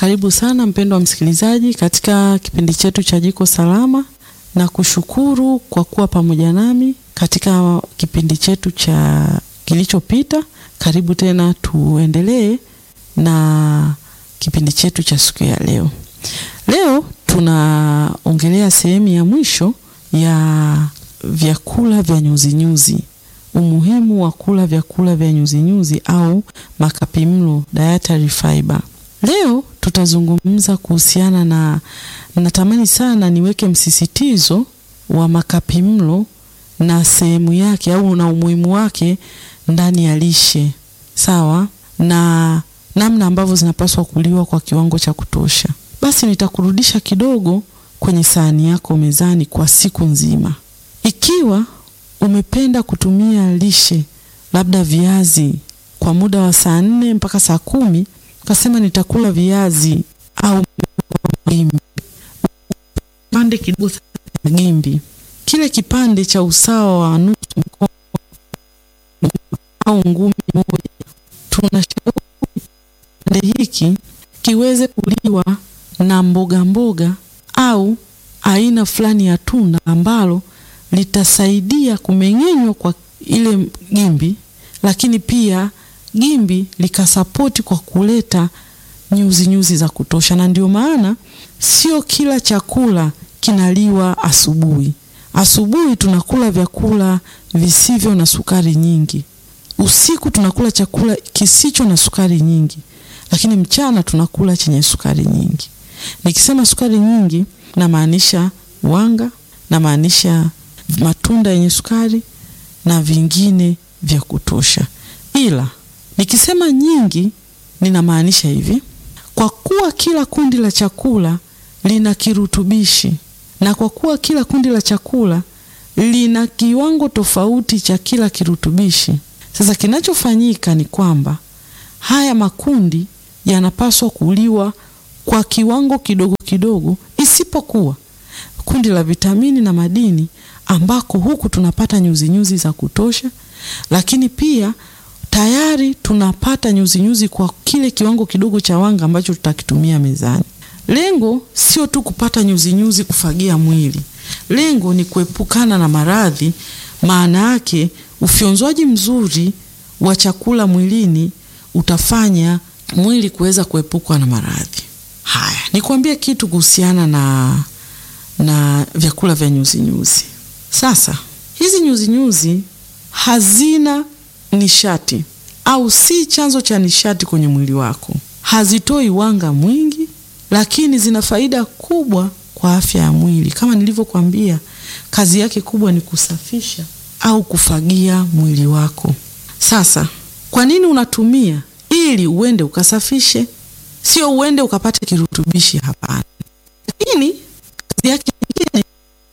Karibu sana mpendwa msikilizaji katika kipindi chetu cha Jiko Salama, na kushukuru kwa kuwa pamoja nami katika kipindi chetu cha kilichopita. Karibu tena, tuendelee na kipindi chetu cha siku ya leo. Leo tunaongelea sehemu ya mwisho ya vyakula vya nyuzinyuzi, umuhimu wa kula vyakula vya nyuzinyuzi au makapimlo, dietary fiber. Leo tutazungumza kuhusiana na, natamani sana niweke msisitizo wa makapimlo na sehemu yake au na umuhimu wake ndani ya lishe, sawa, na namna ambavyo zinapaswa kuliwa kwa kiwango cha kutosha. Basi nitakurudisha kidogo kwenye sahani yako mezani kwa siku nzima. Ikiwa umependa kutumia lishe labda viazi kwa muda wa saa nne mpaka saa kumi ukasema nitakula viazi au gimbi, kipande kidogo cha gimbi, kile kipande cha usawa wa nusu mkono au ngumi moja, tunashauri kipande hiki kiweze kuliwa na mboga mboga au aina fulani ya tunda ambalo litasaidia kumeng'enywa kwa ile gimbi, lakini pia gimbi likasapoti kwa kuleta nyuzi nyuzi za kutosha. Na ndio maana sio kila chakula kinaliwa asubuhi. Asubuhi tunakula vyakula visivyo na sukari nyingi, usiku tunakula chakula kisicho na sukari nyingi, lakini mchana tunakula chenye sukari nyingi. Nikisema sukari nyingi, namaanisha wanga, namaanisha matunda yenye sukari na vingine vya kutosha. Ila nikisema nyingi, ninamaanisha hivi: kwa kuwa kila kundi la chakula lina kirutubishi na kwa kuwa kila kundi la chakula lina kiwango tofauti cha kila kirutubishi, sasa kinachofanyika ni kwamba haya makundi yanapaswa kuliwa kwa kiwango kidogo kidogo, isipokuwa kundi la vitamini na madini ambako huku tunapata nyuzinyuzi nyuzi za kutosha, lakini pia tayari tunapata nyuzinyuzi nyuzi kwa kile kiwango kidogo cha wanga ambacho tutakitumia mezani. Lengo sio tu kupata nyuzinyuzi nyuzi kufagia mwili, lengo ni kuepukana na maradhi. Maana yake ufyonzwaji mzuri wa chakula mwilini utafanya mwili kuweza kuepukwa na maradhi haya. Nikwambie kitu kuhusiana na, na vyakula vya nyuzinyuzi nyuzi. Sasa hizi nyuzinyuzi nyuzi hazina nishati au si chanzo cha nishati kwenye mwili wako, hazitoi wanga mwingi, lakini zina faida kubwa kwa afya ya mwili. Kama nilivyokuambia, kazi yake kubwa ni kusafisha au kufagia mwili wako. Sasa kwa nini unatumia? Ili uende ukasafishe, sio uende ukapate kirutubishi. Hapana, lakini kazi yake nyingine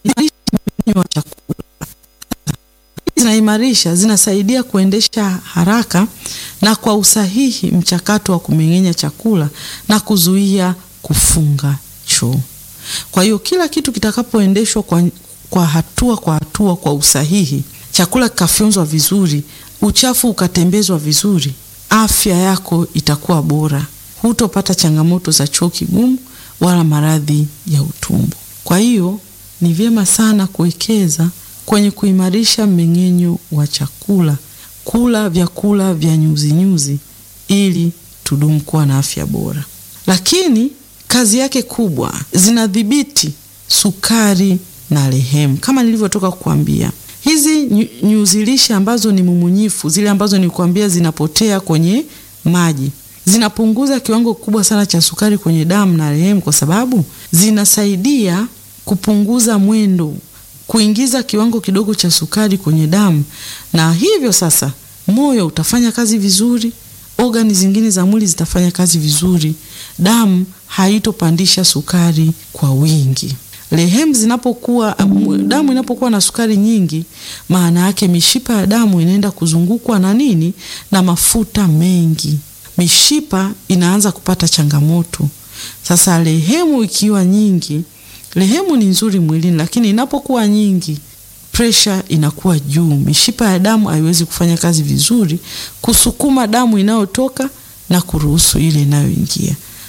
wa chakula zinaimarisha, zinasaidia kuendesha haraka na kwa usahihi mchakato wa kumeng'enya chakula na kuzuia kufunga choo. Kwa hiyo kila kitu kitakapoendeshwa kwa, kwa hatua kwa hatua kwa usahihi, chakula kikafyonzwa vizuri, uchafu ukatembezwa vizuri, afya yako itakuwa bora, hutopata changamoto za choo kigumu wala maradhi ya utumbo. Kwa hiyo ni vyema sana kuwekeza kwenye kuimarisha mmeng'enyo wa chakula, kula vyakula vya nyuzinyuzi ili tudumu kuwa na afya bora. Lakini kazi yake kubwa, zinadhibiti sukari na lehemu. Kama nilivyotoka kukuambia, hizi nyuzi lishe ambazo ni mumunyifu, zile ambazo nikuambia zinapotea kwenye maji, zinapunguza kiwango kikubwa sana cha sukari kwenye damu na lehemu, kwa sababu zinasaidia kupunguza mwendo kuingiza kiwango kidogo cha sukari kwenye damu, na hivyo sasa moyo utafanya kazi vizuri, ogani zingine za mwili zitafanya kazi vizuri, damu haitopandisha sukari kwa wingi. Lehemu zinapokuwa, damu inapokuwa na sukari nyingi, maana yake mishipa ya damu inaenda kuzungukwa na nini? Na mafuta mengi, mishipa inaanza kupata changamoto. Sasa lehemu ikiwa nyingi Lehemu ni nzuri mwilini, lakini inapokuwa nyingi, presha inakuwa juu, mishipa ya damu haiwezi kufanya kazi vizuri kusukuma damu inayotoka na kuruhusu ile inayoingia.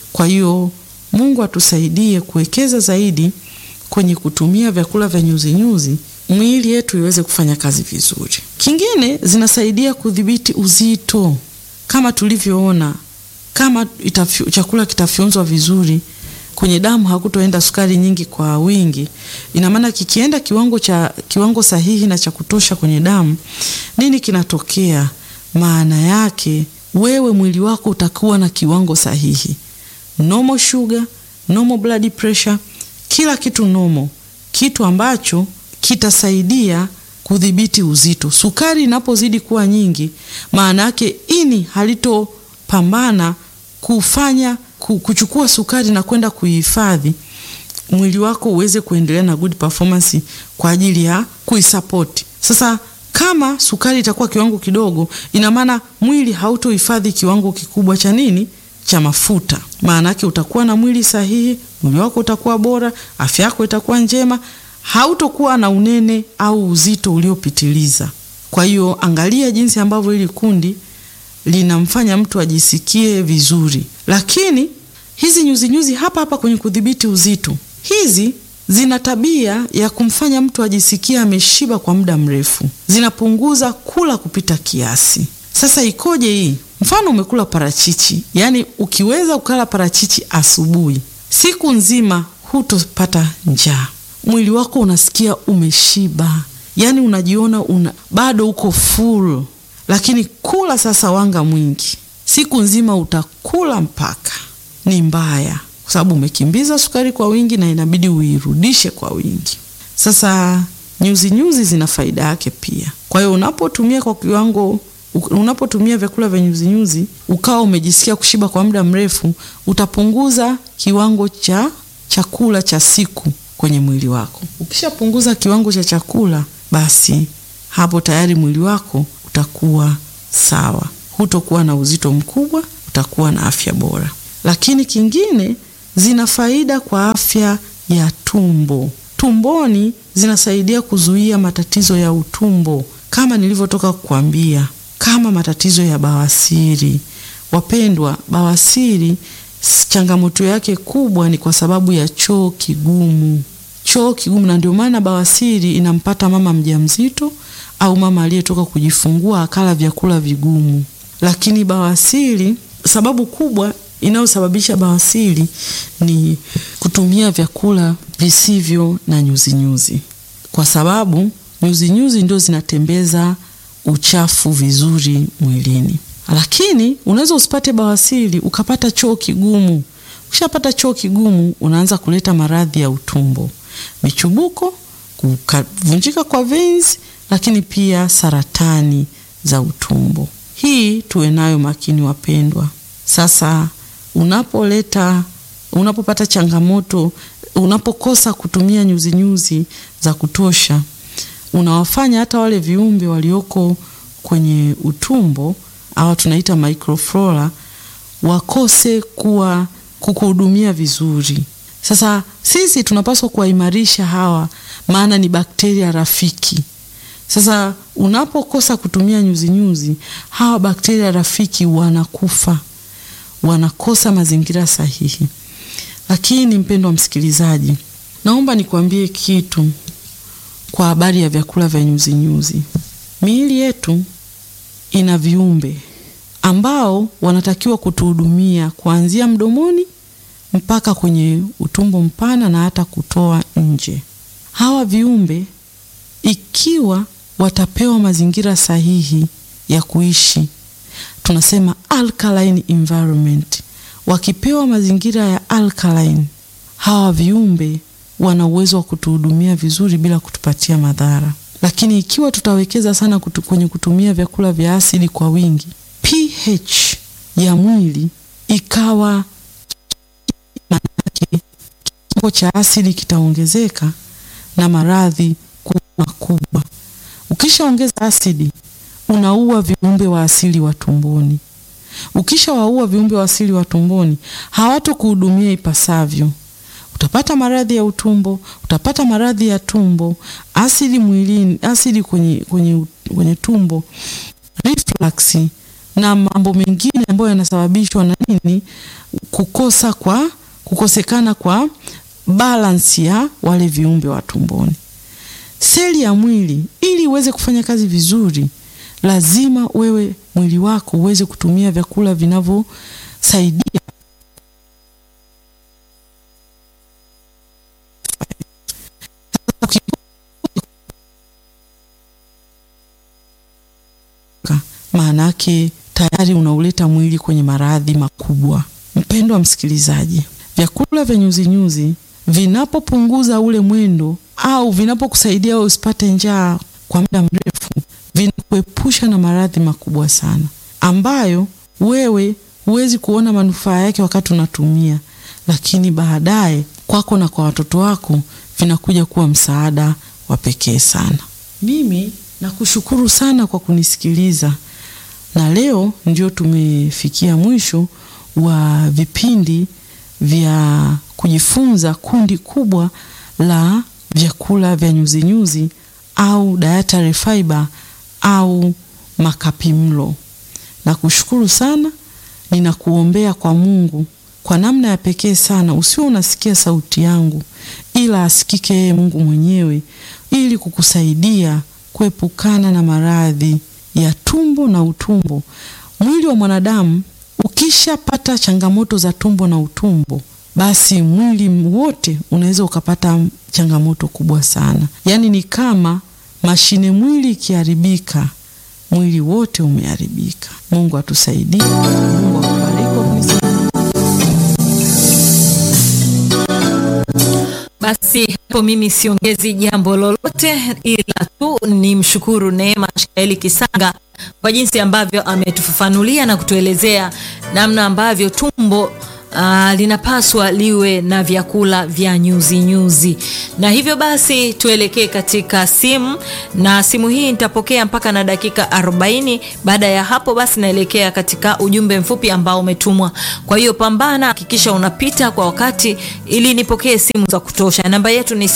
Kwa hiyo Mungu atusaidie kuwekeza zaidi kwenye kutumia vyakula vya nyuzinyuzi mwili yetu iweze kufanya kazi vizuri. Kingine, zinasaidia kudhibiti uzito kama tulivyoona, kama itafyu, chakula kitafyonzwa vizuri kwenye damu hakutoenda sukari nyingi kwa wingi. Ina maana kikienda kiwango cha kiwango sahihi na cha kutosha kwenye damu, nini kinatokea? Maana yake wewe mwili wako utakuwa na kiwango sahihi, normal sugar, normal blood pressure, kila kitu normal, kitu ambacho kitasaidia kudhibiti uzito. Sukari inapozidi kuwa nyingi, maana yake ini halitopambana kufanya kuchukua sukari na kwenda kuihifadhi mwili wako uweze kuendelea na good performance kwa ajili ya kuisupport. Sasa kama sukari itakuwa kiwango kidogo, ina maana mwili hautohifadhi kiwango kikubwa cha nini, cha mafuta. Maana yake utakuwa na mwili sahihi, mwili wako utakuwa bora, afya yako itakuwa njema, hautokuwa na unene au uzito uliopitiliza. Kwa hiyo angalia jinsi ambavyo hili kundi linamfanya mtu ajisikie vizuri. Lakini hizi nyuzinyuzi nyuzi hapa hapa kwenye kudhibiti uzito, hizi zina tabia ya kumfanya mtu ajisikie ameshiba kwa muda mrefu, zinapunguza kula kupita kiasi. Sasa ikoje hii? Mfano umekula parachichi, yaani ukiweza ukala parachichi asubuhi, siku nzima hutopata njaa, mwili wako unasikia umeshiba, yaani unajiona una bado uko full lakini kula sasa wanga mwingi siku nzima utakula mpaka ni mbaya, kwa sababu umekimbiza sukari kwa wingi na inabidi uirudishe kwa wingi. Sasa nyuzi nyuzi zina faida yake pia. Kwa hiyo unapotumia kwa kiwango, unapotumia vyakula vya nyuzi nyuzi ukawa umejisikia kushiba kwa muda mrefu, utapunguza kiwango cha chakula cha siku kwenye mwili wako. Ukishapunguza kiwango cha chakula, basi hapo tayari mwili wako utakuwa sawa, hutokuwa na uzito mkubwa, utakuwa na afya bora. Lakini kingine, zina faida kwa afya ya tumbo. Tumboni zinasaidia kuzuia matatizo ya utumbo, kama nilivyotoka kukwambia, kama matatizo ya bawasiri. Wapendwa, bawasiri changamoto yake kubwa ni kwa sababu ya choo kigumu, choo kigumu, na ndio maana bawasiri inampata mama mjamzito au mama aliyetoka kujifungua akala vyakula vigumu. Lakini bawasiri, sababu kubwa inayosababisha bawasiri ni kutumia vyakula visivyo na nyuzinyuzi nyuzi. Kwa sababu nyuzinyuzi ndio zinatembeza uchafu vizuri mwilini. Lakini unaweza usipate bawasiri ukapata choo kigumu. Ukishapata choo kigumu, unaanza kuleta maradhi ya utumbo, michubuko, kuvunjika kwa veins lakini pia saratani za utumbo. Hii tuwe nayo makini wapendwa. Sasa unapoleta unapopata changamoto, unapokosa kutumia nyuzinyuzi nyuzi za kutosha, unawafanya hata wale viumbe walioko kwenye utumbo au tunaita microflora wakose kuwa kukuhudumia vizuri. Sasa sisi tunapaswa kuwaimarisha hawa, maana ni bakteria rafiki. Sasa unapokosa kutumia nyuzinyuzi nyuzi, hawa bakteria rafiki wanakufa, wanakosa mazingira sahihi. Lakini mpendwa msikilizaji, naomba nikwambie kitu kwa habari ya vyakula vya nyuzinyuzi. Miili yetu ina viumbe ambao wanatakiwa kutuhudumia kuanzia mdomoni mpaka kwenye utumbo mpana na hata kutoa nje. Hawa viumbe ikiwa watapewa mazingira sahihi ya kuishi, tunasema alkaline environment. Wakipewa mazingira ya alkaline, hawa viumbe wana uwezo wa kutuhudumia vizuri bila kutupatia madhara. Lakini ikiwa tutawekeza sana kutu, kwenye kutumia vyakula vya asili kwa wingi, pH ya mwili ikawa manake kiwango cha asidi kitaongezeka na maradhi kuwa makubwa. Ukishaongeza asidi, unaua viumbe wa asili wa tumboni. Ukishawaua viumbe wa asili wa tumboni, hawatokuhudumia ipasavyo. Utapata maradhi ya utumbo, utapata maradhi ya tumbo, asidi mwilini, asidi kwenye, kwenye, kwenye tumbo, reflux na mambo mengine ambayo yanasababishwa na nini? Kukosa kwa kukosekana kwa balance ya wale viumbe wa tumboni. Seli ya mwili ili uweze kufanya kazi vizuri, lazima wewe mwili wako uweze kutumia vyakula vinavyosaidia maana yake tayari unauleta mwili kwenye maradhi makubwa. Mpendo wa msikilizaji, vyakula vya nyuzinyuzi vinapopunguza ule mwendo au vinapokusaidia wewe usipate njaa kwa muda mrefu, vinakuepusha na maradhi makubwa sana ambayo wewe huwezi kuona manufaa yake wakati unatumia, lakini baadaye kwako na kwa watoto wako vinakuja kuwa msaada wa pekee sana. Mimi nakushukuru sana kwa kunisikiliza na leo ndio tumefikia mwisho wa vipindi vya kujifunza kundi kubwa la vyakula vya nyuzinyuzi au dietary fiber au makapimlo. Nakushukuru sana, ninakuombea kwa Mungu kwa namna ya pekee sana, usiwe unasikia sauti yangu, ila asikike yeye Mungu mwenyewe, ili kukusaidia kuepukana na maradhi ya tumbo na utumbo. Mwili wa mwanadamu ukishapata changamoto za tumbo na utumbo, basi mwili wote unaweza ukapata changamoto kubwa sana. Yaani ni kama mashine, mwili ikiharibika, mwili wote umeharibika. Mungu atusaidie. Mungu akubariki. Basi hapo mimi siongezi jambo lolote, ila tu ni mshukuru Neema Shaeli Kisanga kwa jinsi ambavyo ametufafanulia na kutuelezea namna ambavyo tumbo Uh, linapaswa liwe na vyakula vya nyuzi nyuzi, na hivyo basi tuelekee katika simu, na simu hii nitapokea mpaka na dakika 40. Baada ya hapo basi naelekea katika ujumbe mfupi ambao umetumwa. Kwa hiyo pambana, hakikisha unapita kwa wakati ili nipokee simu za kutosha. Namba yetu ni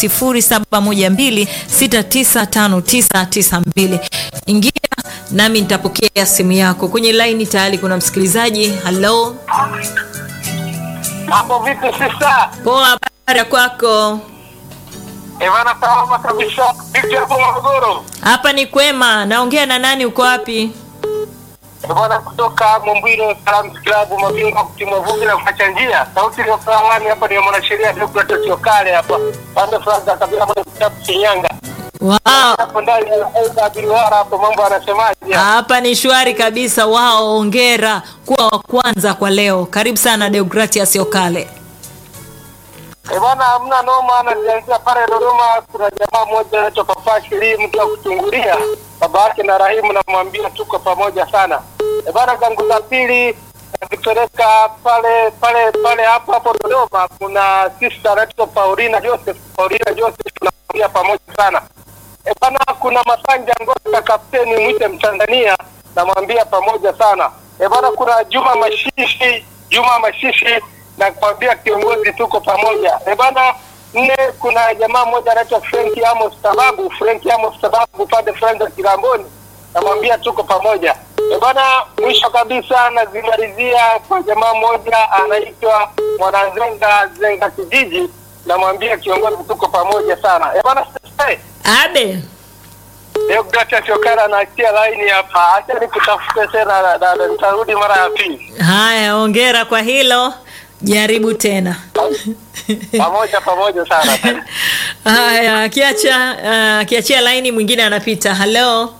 0712695992. Ingia nami nitapokea simu yako. Kwenye laini tayari kuna msikilizaji. Hello. Mambo vipi sasa? Poa, habari ya kwako? Evana, salama kabisa. Vipi hapo Morogoro? Hapa ni kwema. Naongea na nani? Uko wapi? Bwana kutoka Mombilo Salams Club, mabingwa kutimwa vumbi na kuacha njia. Sauti ya Salami hapa ni mwanasheria Deogratias Okale hapa. Pande fulani za kabila moja kitabu Shinyanga. Wow. Hapo ndani ya Aida Bilwara hapo mambo anasemaje? Hapa ni shwari kabisa. Wao, hongera kuwa wa kwanza kwa leo. Karibu sana Deogratias Okale. Eh, bwana hamna noma, najianzia pale Dodoma. Kuna jamaa mmoja anaitwa Papa Shiri, mtu wa kuchungulia baba yake na Rahimu, namwambia tuko pamoja sana. Eh, bwana zangu za pili nakipeleka pale pale pale hapo hapo Dodoma. Kuna sister anaitwa Paulina Joseph, Paulina Joseph, tunamwambia pamoja sana. Eh, bwana kuna Masanja Ngota, kapteni mwite Mtanzania, namwambia pamoja sana. Eh, bwana kuna Juma Mashishi, Juma Mashishi na kuambia kiongozi tuko pamoja. E bana, nne kuna jamaa mmoja anaitwa Frank Amos Sababu, Frank Amos Sababu pande fulani za Kigamboni, namwambia tuko pamoja. E bana, mwisho kabisa nazimalizia kwa jamaa mmoja anaitwa Mwanazenga Zenga kijiji, namwambia kiongozi tuko pamoja sana. E bana, sasa Abe. Deogratias Okara anaachia laini hapa, acha nikutafute tena, na- na- na nitarudi mara ya pili. Haya, hongera kwa hilo. Jaribu tena. Pamoja pamoja sana tena. Haya, akiacha uh, akiachia laini mwingine anapita. Hello.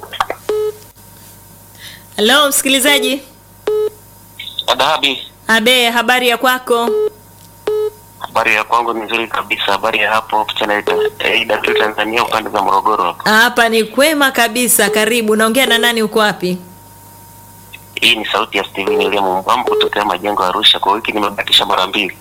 Hello msikilizaji. Adahabi, Abe, habari ya kwako? habari ya kwangu ni nzuri kabisa. Habari ya hapo channel Aida tu Tanzania, upande za Morogoro hapo. Hapa ni kwema kabisa. Karibu. Naongea na nani? Uko wapi? Hii ni sauti ya Steven William Mbambo kutokea majengo ya Arusha. Kwa wiki nimebakisha mara mbili.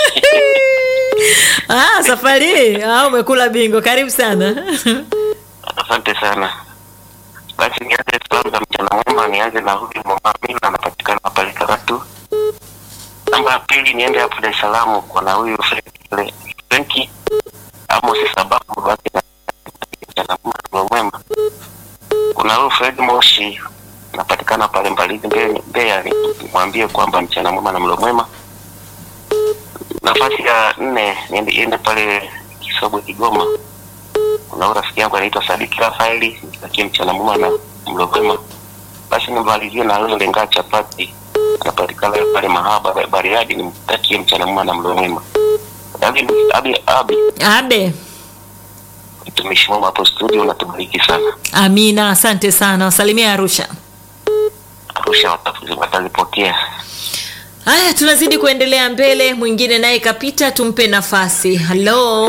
Ah, safari hii ah, umekula bingo. Karibu sana. Asante sana. Basi nianze salamu za mchana mwema, nianze na huyu mama Amina, anapatikana pale Karatu. Namba ya pili niende hapo Dar es Salaam kwa na huyu Frenki- Frenki Amos sababu basi na mchana mwema. Kuna huyu Fred Moshi napatikana pale Mbalizi Mbe- Mbeya, ni- nimwambie kwamba mchana mwema na mlo mwema. Nafasi ya nne niende iende pale Kisogwe Kigoma, kuna rafiki yangu anaitwa Sadiki Rafaeli, nitakie mchana mwema na mlo mwema. Basi nimalizie na yule Lengaa Chapati, anapatikana pale Mahaba Bariadi, nimtakie mchana mwema na mlo mwema. Abi, abi, abi Abe, mtumishi mwema hapo studio, unatubariki sana. amina, asante sana. Wasalimia Arusha. Arusha watafu- watalipokea. Haya, tunazidi kuendelea mbele. Mwingine naye kapita, tumpe nafasi. Halo,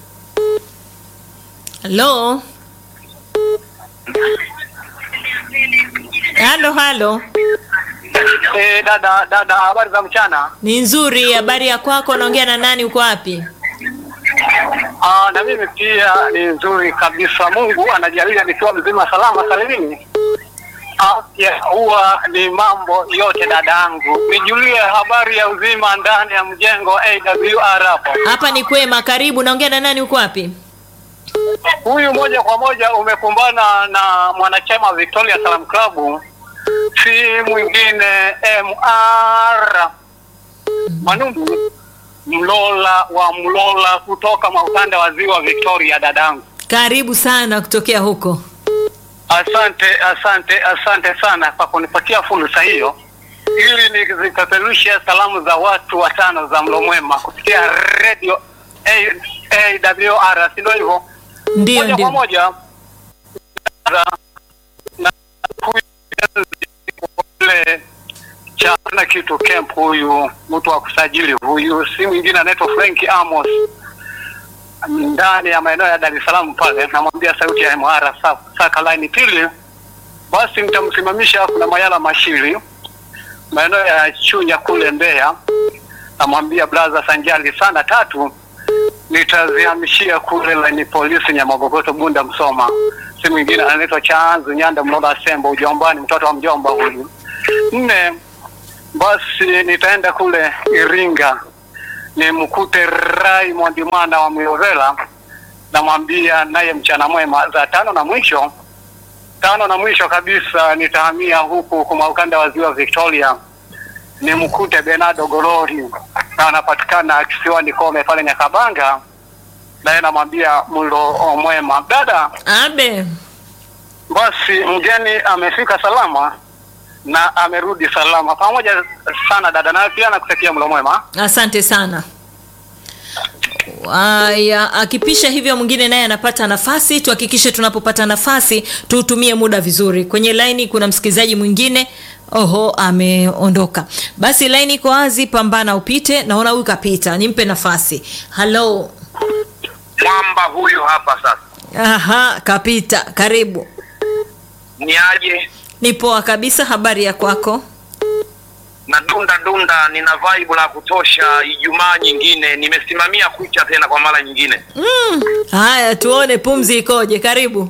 halo, halo, halo. Eh, dada dada, habari za mchana. Ni nzuri. Habari ya kwako? Naongea na nani? Uko wapi? Ah, na mimi pia ni nzuri kabisa. Mungu anajalia nikiwa mzima salama salimini. Afya huwa ni mambo yote dadangu. Nijulie habari ya uzima ndani ya mjengo AWR hapo. Hapa ni kwema. Karibu. Naongea na nani? Uko wapi? Huyu moja kwa moja umekumbana na mwanachama wa Victoria Salam Club, si mwingine MR Manumbu Mlola wa Mlola kutoka maukanda wa ziwa Victoria. Dadangu, Karibu sana kutokea huko. asante asante asante sana kwa kunipatia fursa hiyo ili nizipeperushe salamu za watu watano za mlo mwema kupitia radio A- AWR, si ndio hivyo? Ndio, moja kwa ndio. moja na- na huyu ule cha na kitu camp huyu mtu wa kusajili huyu si mwingine anaitwa Frank Amos ndani ya maeneo ya Dar es Salaam pale, namwambia sauti ya MR sa- saka line pili, basi nitamsimamisha kuna Mayala Mashiri maeneo ya Chunya kule Mbeya, namwambia blaza sanjali sana tatu nitazihamishia kule laini polisi Nyamagogoto Bunda Msoma. Si mwingine anaitwa Chanzu Nyanda Mlola Sembo ujombani, mtoto wa mjomba huyu. Nne, basi nitaenda kule Iringa nimkute Raymond mwana wa Myovela, namwambia naye mchana mwema. Za tano na mwisho tano na mwisho kabisa nitahamia huku kwa ukanda wa ziwa Victoria nimkute Bernardo Golori na anapatikana kisiwani Kome pale Nyakabanga, naye namwambia mlo mwema. Dada, Abe, basi mgeni amefika salama na amerudi salama. Pamoja sana dada, naye pia nakutakia mlo mwema. asante sana. Aya, akipisha hivyo mwingine naye anapata nafasi. Tuhakikishe tunapopata nafasi tuutumie muda vizuri. Kwenye laini kuna msikilizaji mwingine. Oho, ameondoka. Basi laini iko wazi, pambana upite. Naona huyu kapita, nimpe nafasi. Halo. mwamba huyu hapa sasa Aha, kapita. Karibu. ni aje Ni poa kabisa. Habari ya kwako? na dunda dunda nina vibe la kutosha ijumaa nyingine nimesimamia kucha tena kwa mara nyingine Haya, tuone pumzi ikoje. Karibu.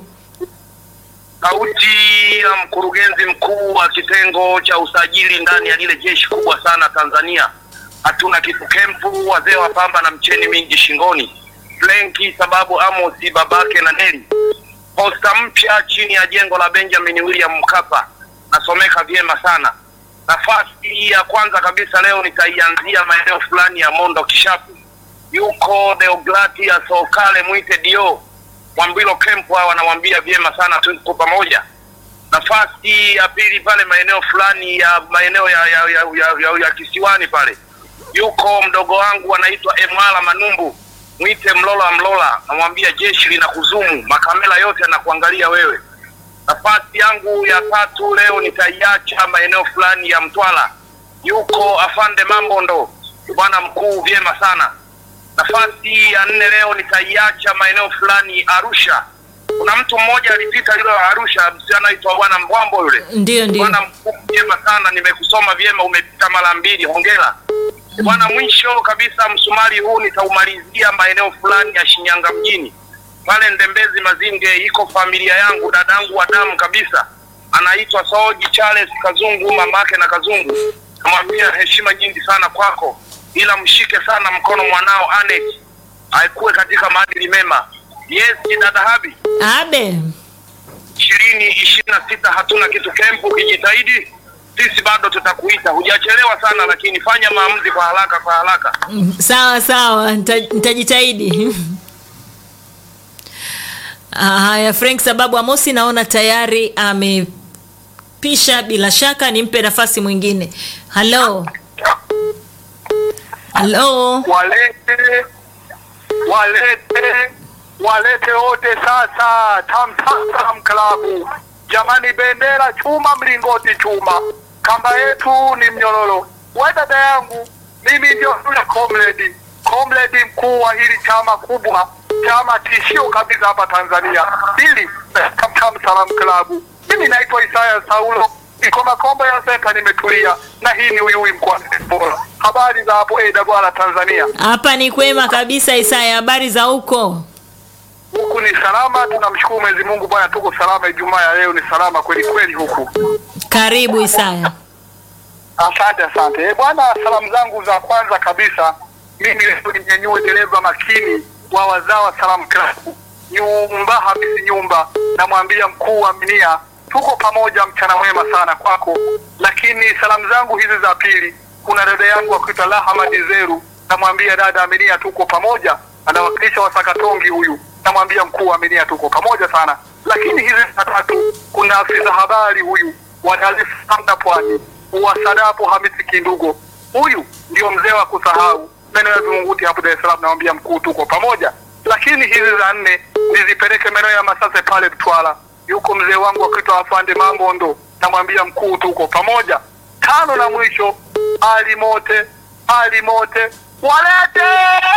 sauti ya mkurugenzi mkuu wa kitengo cha usajili ndani ya lile jeshi kubwa sana tanzania hatuna kitu kempu wazee wa pamba na mcheni mingi shingoni flenki sababu amosi babake na neli posta mpya chini ya jengo la benjamin william mkapa nasomeka vyema sana nafasi ya kwanza kabisa leo nitaianzia maeneo fulani ya mondo kishapu yuko deogratias okale mwite dio mwambilo kempu hawa wanamwambia vyema sana tuko pamoja nafasi ya pili pale maeneo fulani ya maeneo ya ya, ya, ya, ya, ya kisiwani pale yuko mdogo wangu anaitwa emwala manumbu mwite mlola mlola namwambia jeshi lina kuzumu makamela yote anakuangalia wewe nafasi yangu ya tatu leo nitaiacha maeneo fulani ya mtwala yuko afande mambondo bwana mkuu vyema sana nafasi ya nne leo nitaiacha maeneo fulani arusha kuna mtu mmoja alipita yule wa arusha msichana aitwa bwana mbwambo yule Ndio, ndio. bwana mkuu vyema sana nimekusoma vyema umepita mara mbili hongera bwana mwisho kabisa msumari huu nitaumalizia maeneo fulani ya shinyanga mjini pale ndembezi mazinge iko familia yangu dadangu wa damu kabisa anaitwa soji charles kazungu mamake na kazungu namwambia heshima nyingi sana kwako ila mshike sana mkono mwanao anet aikuwe katika maadili mema yes dada habi Abe. ishirini ishirini na sita hatuna kitu kempu. Ukijitahidi sisi bado tutakuita. Hujachelewa sana, lakini fanya maamuzi kwa haraka kwa haraka. Mm, sawa sawa nita- nitajitahidi Ah, haya frank sababu amosi naona tayari amepisha bila shaka nimpe nafasi mwingine halo halo walete walete walete wote sasa Tamtam klabu jamani, bendera chuma, mlingoti chuma, kamba yetu ni mnyororo. We dada yangu, mimi ndio yule comrade comrade mkuu wa hili chama kubwa, chama tishio kabisa hapa Tanzania, hili Tamtam Salam klabu. Mimi naitwa Isaya Saulo niko Makombo ya Senta, nimetulia na hii ni Uyui mkoani Tabora. Habari za hapo AWR Tanzania? hapa ni kwema kabisa isaya habari za huko Huku ni salama, tunamshukuru Mwenyezi Mungu bwana, tuko salama. Ijumaa ya leo ni salama kweli kweli huku. karibu isaya Asante asante. Eh, bwana, salamu zangu za kwanza kabisa mimi leo ninyanyue dereva makini wa wazawa Salam Club nyumba Hamisi nyumba, namwambia mkuu wa Minia, tuko pamoja, mchana mwema sana kwako. Lakini salamu zangu hizi za pili, kuna dada yangu akuitwa Lahama Dizeru, namwambia dada Aminia, tuko pamoja, anawakilisha Wasakatongi huyu, namwambia mkuu wa Minia, tuko pamoja sana. Lakini hizi za tatu, kuna afisa habari huyu wa Dar es Salaam Pwani wasadapo Hamisi Kindugo, huyu ndio mzee wa kusahau maeneo ya Vingunguti hapo Dar es Salaam. Namwambia mkuu, tuko pamoja. Lakini hizi za nne nizipeleke maeneo ya Masase pale Mtwara, yuko mzee wangu akiitwa Afande Mambondo, namwambia mkuu, tuko pamoja. Tano na mwisho, Ali Mote, Ali Mote walete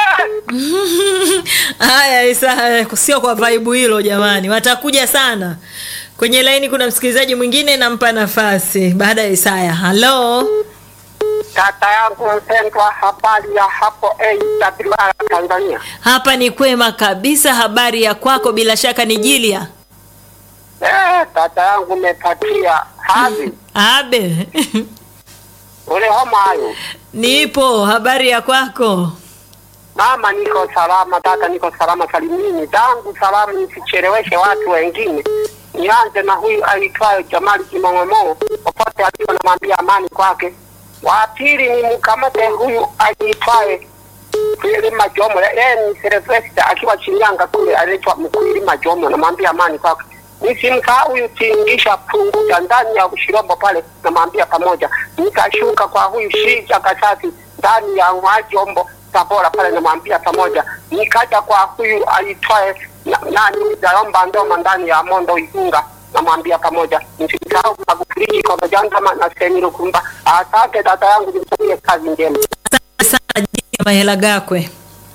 haya isaya sio kwa vaibu hilo jamani watakuja sana kwenye laini kuna msikilizaji mwingine nampa nafasi baada ya isaya halo Kaka yangu mpendwa, habari ya hapo AWR Tanzania. hapa ni kwema kabisa habari ya kwako bila shaka ni jilia Eh, kaka yangu umepatia hadi abe ule homa hayo. nipo habari ya kwako Mama, niko salama tata, niko salama salimini zangu salamu, nisicheleweshe watu wengine. Nianze na huyu aitwayo Jamali Kimong'omo, popote alipo namwambia amani kwake. Wa pili ni mkamate huyu aitwaye Kwilima Jomo, yeye ni Silvesta akiwa Shinyanga kule, anaitwa Mkwilima Jomo, namwambia amani kwake. Nisimsahau huyu Tingisha Punguja ndani ya Ushirombo pale, namwambia pamoja. Nikashuka kwa huyu Shija Kasasi ndani ya Mwajombo Tabora pale, namwambia pamoja. Nikaja kwa huyu aitwaye na- nani Daomba Ndoma ndani ya Mondo Igunga, namwambia pamoja. Nisimsahau Magufuli kwa Majandama na Semiru Kumba. Asante dada yangu, nimtakie kazi njema. sana Jilia mahela gakwe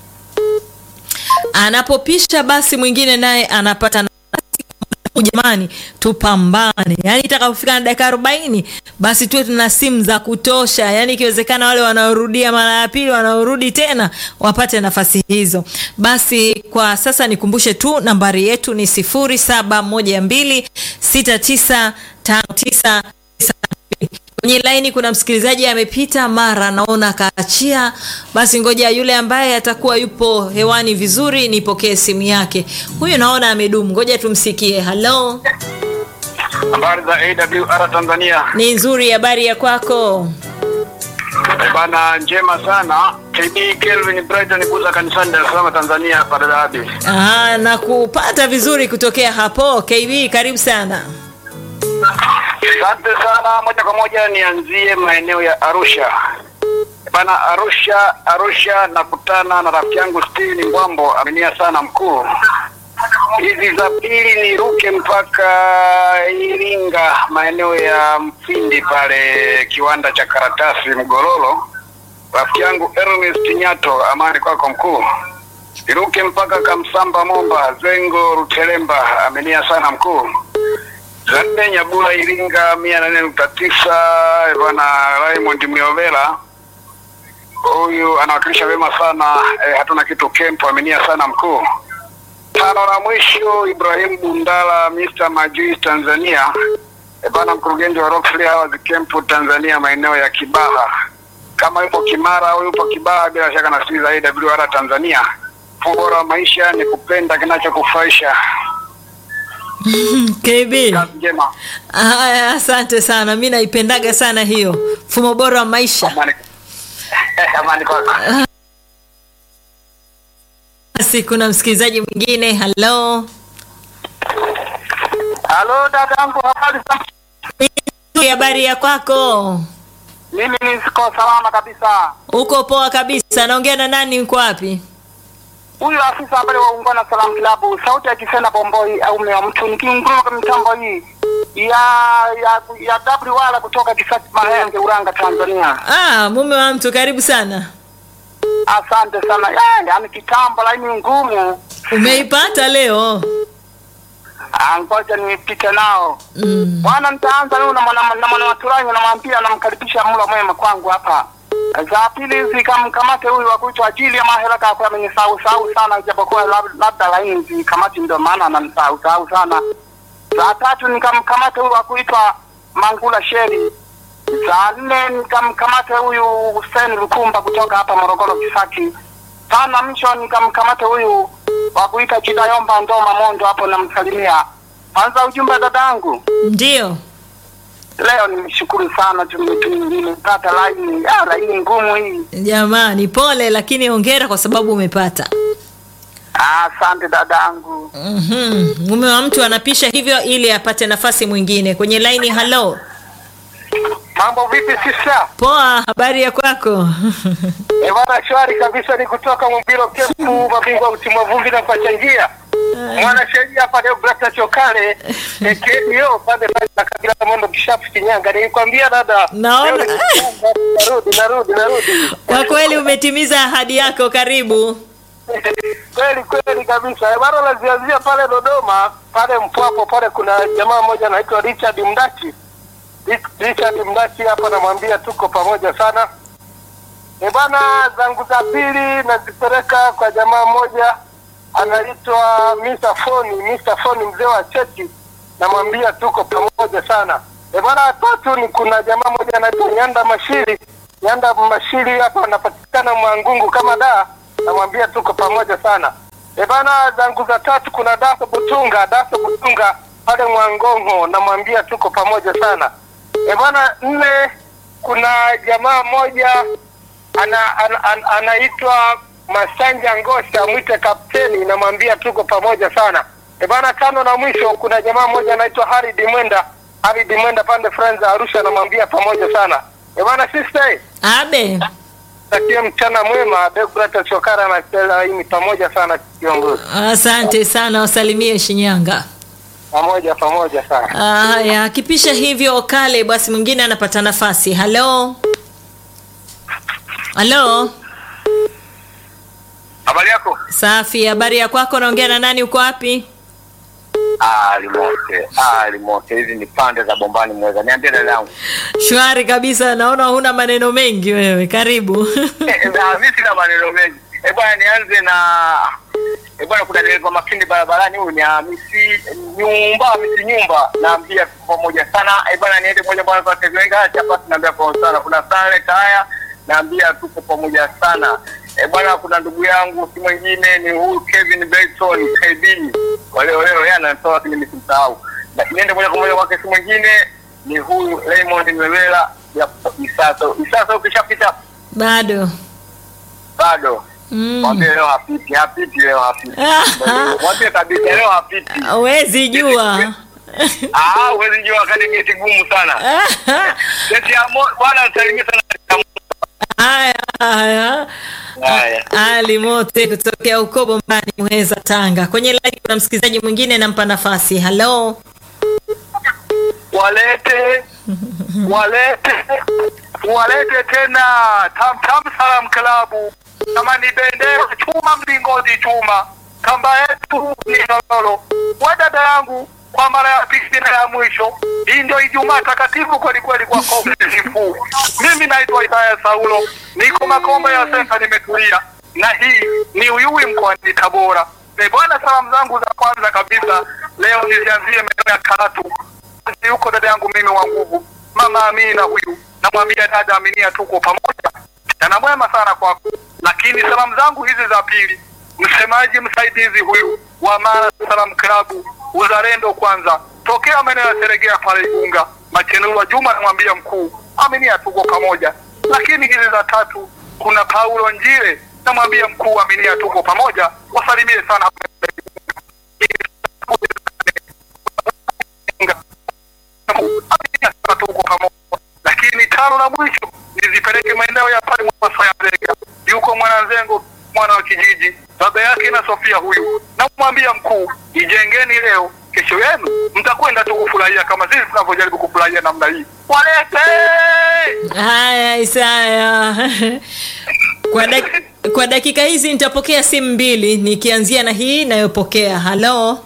anapopisha basi mwingine naye anapata nafasi jamani tupambane yaani itakapofika na dakika arobaini basi tuwe tuna simu za kutosha yaani ikiwezekana wale wanaorudia mara ya pili wanaorudi tena wapate nafasi hizo basi kwa sasa nikumbushe tu nambari yetu ni sifuri saba moja mbili sita tisa tano tisa tisa kwenye laini kuna msikilizaji amepita mara naona akaachia basi ngoja yule ambaye atakuwa yupo hewani vizuri nipokee simu yake huyu naona amedumu ngoja tumsikie halo Habari za AWR Tanzania. ni nzuri habari ya kwako Eh, Bana njema sana. KB Kelvin Brighton kuza kanisani Dar es Salaam Tanzania hapa Dadabi. Aha, na kupata vizuri kutokea hapo kb karibu sana Asante sana. Moja kwa moja nianzie maeneo ya Arusha. Bana Arusha, Arusha nakutana na rafiki yangu Steven Mbwambo, aminia sana mkuu. Hizi za pili niruke mpaka Iringa, maeneo ya Mfindi pale kiwanda cha karatasi Mgololo. Rafiki yangu Ernest Nyato, amani kwako mkuu. Niruke mpaka Kamsamba Momba, Zengo Rutelemba, aminia sana mkuu. Zande Nyabula Iringa mia nane nukta tisa bwana Raymond Miovela huyu anawakilisha vyema sana eh, hatuna kitu kempo aminia sana mkuu. Tano na mwisho Ibrahim Bundala Mr. Majui Tanzania eh, bwana mkurugenzi wa Rockfree Hours Camp Tanzania maeneo ya Kibaha. Kama yupo Kimara au yupo Kibaha, bila shaka nasikiliza AWR Tanzania. Bora wa maisha ni kupenda kinachokufurahisha. KB. Kazi njema. Haya, asante sana, mi naipendaga sana hiyo mfumo bora wa maisha. Amani. Amani kwako. Basi kuna msikilizaji mwingine. Halo, Halo dadangu, habari za habari ya kwako? Mimi niko salama kabisa. Uko poa kabisa? Naongea na nani? Uko wapi? Huyu afisa habari wa Ungwana Salam Club, sauti ya Kisena Bomboi au mwa mtu nikiunguruma kwa mitambo hii ya ya ya W wala kutoka Kisasi Mahenge Uranga Tanzania. Ah, mume wa mtu, karibu sana. Asante sana. Eh, yani kitambo laini ngumu. Umeipata leo? Ah, ngoja nipite nao. Mm. Bwana, nitaanza leo na mwana na mwana waturanyi namwambia namkaribisha mlo mwema kwangu hapa. Za pili hizi kamkamate huyu wa kuitwa ajili ya mahela kwa amenisahau sahau sana japokuwa lab- labda laini zikamati ndio maana ananisahau sahau sana. Za tatu nikamkamate huyu wa kuitwa Mangula Sheri. Za nne nikamkamate huyu Hussein Lukumba kutoka hapa Morogoro Kisaki. Tano mwisho nikamkamate huyu wa kuita Chidayomba Ndoma Mondo hapo namsalimia. Kwanza ujumbe dadangu. Ndio. Leo nimeshukuru sana tume- tumepata laini ah, laini ngumu hii. Jamani, pole lakini hongera kwa sababu umepata. Ah, Asante dadangu. Mhm. Mume wa mtu anapisha hivyo ili apate nafasi mwingine kwenye laini. Halo, Mambo vipi sisa? poa, habari ya kwako? Eh, bwana shwari kabisa ni kutoka Mumbiro Kempu mabingwa utimwa vumbi na kuchangia. Mwanasheria hapa leo Brata Chokale KKO pande pale na kabila la Mondo Kishapu Kinyanga. Nilikwambia dada. Naona- leo ni- Narudi narudi narudi. Kwa kweli umetimiza ahadi yako, karibu. kweli kweli kabisa. Eh, Bwana lazianzia pale Dodoma pale Mpwapo pale kuna jamaa mmoja anaitwa Richard Mdachi. Rich- Richard Mdachi hapa namwambia tuko pamoja sana. Eh, bwana zangu za pili nazipeleka kwa jamaa mmoja anaitwa Mr. Foni, Mr. Foni mzee wa cheti namwambia tuko pamoja sana. Eh, bwana tatu ni kuna jamaa mmoja anaitwa Nyanda Mashiri. Nyanda Mashiri hapa anapatikana Mwangungu kama daa namwambia tuko pamoja sana. E bana, zangu za tatu kuna Daso Butunga, Daso Butunga pale Mwangongo, namwambia tuko pamoja sana. E bana, nne kuna jamaa mmoja ana, ana, ana, anaitwa Masanja Ngosha, mwite kapteni, namwambia tuko pamoja sana. E bana, tano na mwisho kuna jamaa mmoja anaitwa Haridi Mwenda, Haridi Mwenda pande Friends Arusha, namwambia pamoja sana. E bana, sister Abe, takie mchana mwema Deograta Chokara na Stella pamoja sana kiongozi, asante sana, wasalimie Shinyanga. pamoja pamoja sana. Haya, akipisha hivyo kale, basi mwingine anapata nafasi. Halo, halo, Habari yako? safi. Habari ya kwako? Naongea na nani? Uko wapi? Ah, limote. Ah, limote. Hizi ni pande za bombani mweza. Niambie dada yangu. Shwari kabisa, naona huna maneno mengi wewe. Karibu. Eh, na mimi sina maneno mengi. Eh, bwana nianze na eh, bwana kuna dereva makindi barabarani huyu ni Hamisi nyumba Hamisi nyumba naambia tuko pamoja sana. Eh, bwana niende moja bwana kwa Tezenga hapa tunaambia kwa sana. Kuna Sale Kaya naambia tuko pamoja sana. Eh, bwana kuna ndugu yangu si mwingine ni huyu Kevin Belton KB. Wale wale yeye anatoa lakini nisimsahau. Na niende moja kwa moja kwake si mwingine ni huyu Raymond Mwewela ya Isaso. Isaso ukishapita Bado. bado Mm. mwambie leo hapiti hapiti leo hapiti mwambie kabisa leo hapiti Huwezi jua. ah huwezi jua wakati geti gumu sana geti ya mo bwana salimia sana Haya, haya. haya Ali Mote kutokea huko Bombani, Muheza, Tanga. Kwenye line kuna msikilizaji mwingine, nampa nafasi. Halo, Walete walete walete tena Tam Tam Salam Klabu, kama ni bendera chuma, mlingoti chuma, kamba yetu ni lolo. We dada yangu, kwa mara ya pili na ya mwisho, hii ndio Ijumaa takatifu kweli kweli kwa komisifu. Mimi naitwa Isaya Saulo, niko Makombe ya Senta, nimetulia na hii ni Uyui mkoani Tabora. E bwana, salamu zangu za kwanza kabisa leo nizianzie maeneo ya Karatu basi yuko dada yangu mimi wa nguvu mama Amina huyu, namwambia dada Aminia, tuko pamoja, jana mwema sana kwako. Lakini salamu zangu hizi za pili, msemaji msaidizi huyu wa Mara Salam Klabu uzalendo kwanza, tokea maeneo ya Seregea pale Igunga, Machenurwa Juma namwambia mkuu, aminia tuko pamoja. Lakini hizi za tatu, kuna Paulo Njile namwambia mkuu, aminia tuko pamoja, wasalimie sana tuko pamoja. Lakini tano na mwisho nizipeleke maeneo ya pale Mwasa ya Zega, yuko mwananzengo mwana wa kijiji, baba yake na Sofia huyu, namwambia mkuu, ijengeni leo, kesho yenu mtakwenda tu kufurahia kama sisi tunavyojaribu kufurahia namna hii. Walete Haya, Isaya. Kwa, dak kwa dakika hizi nitapokea simu mbili nikianzia na hii inayopokea. Halo,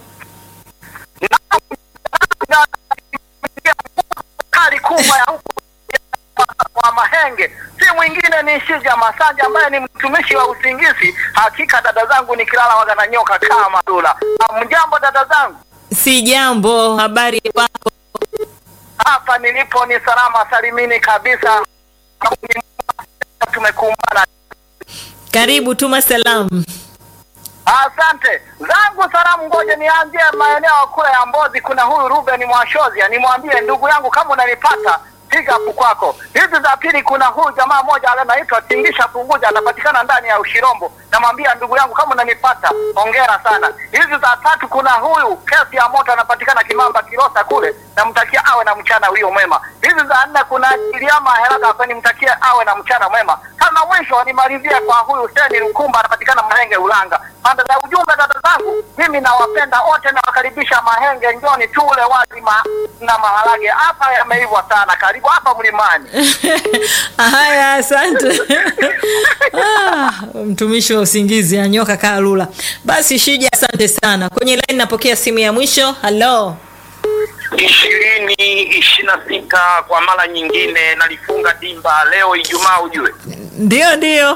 kali kubwa ya huku wa Mahenge si mwingine ni Shija Masanja ambaye ni mtumishi wa usingizi. Hakika dada zangu nikilala waga na nyoka kama dula. Mjambo dada zangu, si jambo. Habari wako? hapa nilipo ni salama salimini kabisa. Tumekumbana. Karibu, tuma salamu. Asante zangu salamu, ngoja nianzie maeneo kule ya Mbozi. Kuna huyu Ruben Mwashozia, nimwambie ndugu yangu kama unanipata piga hapo kwako. Hizi za pili, kuna huyu jamaa mmoja anaitwa Tingisha Punguja, anapatikana ndani ya Ushirombo. Namwambia ndugu yangu kama unanipata, hongera sana. Hizi za tatu, kuna huyu kesi ya moto anapatikana Kimamba Kilosa kule, namtakia awe na mchana huyo mwema. Hizi za nne, kuna Iliama Heraka hapa, nimtakie awe na mchana mwema. Kama mwisho nimalizie kwa huyu Seni Lukumba, anapatikana Mahenge Ulanga. Pande za ujumbe, dada zangu, mimi nawapenda wote, nawakaribisha Mahenge, njoni tule wali ma, na maharage hapa yameivwa sana. Karibu hapa mlimani. Haya, asante. Ah, mtumishi wa usingizi anyoka kaa lula. Basi Shija, asante sana. Kwenye line napokea simu ya mwisho. Halo, ishirini ishirini na sita kwa mara nyingine nalifunga dimba leo Ijumaa, ujue ndio ndio.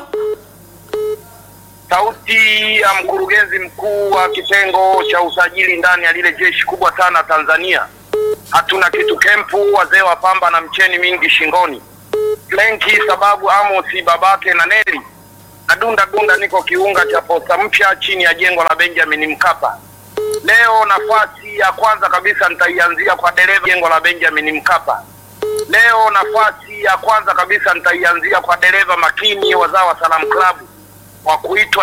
sauti ya mkurugenzi mkuu wa kitengo cha usajili ndani ya lile jeshi kubwa sana Tanzania. Hatuna kitu kempu, wazee wa pamba na mcheni mingi shingoni, Flenki sababu Amosi babake na Neli na dunda dunda, niko kiunga cha posta mpya chini ya jengo la Benjamin Mkapa. Leo nafasi ya kwanza kabisa nitaianzia kwa dereva jengo la Benjamin Mkapa. Leo nafasi ya kwanza kabisa nitaianzia kwa dereva makini wazao wa Salam Club wa kuitwa